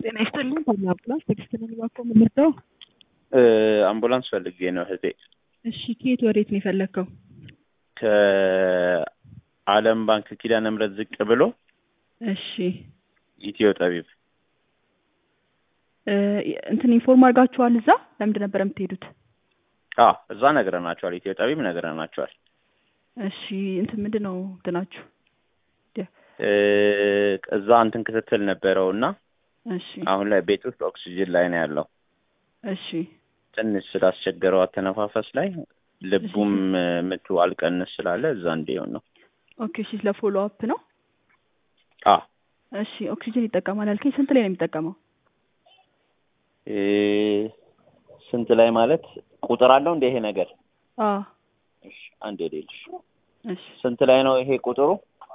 ጤና ይስጥልኝ። ታላ አምቡላንስ ትዕግስት ነኝ። እባክዎ ምን ልርዳው? አምቡላንስ ፈልጌ ነው እህቴ። እሺ ከየት ወዴት ነው የፈለግከው? ከዓለም ባንክ ኪዳነ ምሕረት ዝቅ ብሎ እሺ ኢትዮ ጠቢብ እ እንትን ኢንፎርም አድርጋችኋል? እዛ ለምንድን ነበር የምትሄዱት? አዎ እዛ ነግረናቸዋል። ኢትዮ ጠቢብ ነግረናቸዋል። እሺ እንትን ምንድን ነው እንትናችሁ? እ እዛ እንትን ክትትል ነበረው እና እሺ አሁን ላይ ቤት ውስጥ ኦክሲጅን ላይ ነው ያለው። እሺ ትንሽ ስላስቸገረው አተነፋፈስ ላይ ልቡም ምቱ አልቀንስ ስላለ እዛ እንዲሆን ነው። ኦኬ እሺ ስለ ፎሎ አፕ ነው። አዎ እሺ ኦክሲጅን ይጠቀማል ያልከኝ ስንት ላይ ነው የሚጠቀመው? እ ስንት ላይ ማለት ቁጥር አለው እንደ ይሄ ነገር? አዎ እሺ አንዴ ልልሽ እሺ ስንት ላይ ነው ይሄ ቁጥሩ?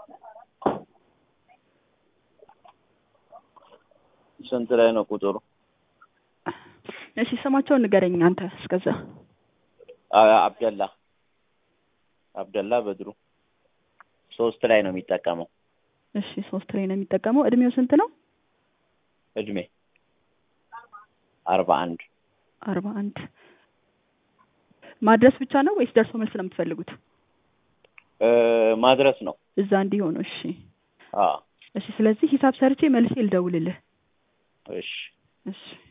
ስንት ላይ ነው ቁጥሩ? እሺ ስማቸውን ንገረኝ አንተ እስከዛ። አ- አብደላ አብደላ በድሩ ሶስት ላይ ነው የሚጠቀመው እሺ ሶስት ላይ ነው የሚጠቀመው። እድሜው ስንት ነው? እድሜ አርባ አንድ አርባ አንድ ማድረስ ብቻ ነው ወይስ ደርሶ መልስ ነው የምትፈልጉት? እ ማድረስ ነው። እዛ እንዲሆኑ። እሺ አዎ እሺ ስለዚህ ሂሳብ ሰርቼ መልሴ ልደውልልህ። እሺ እሺ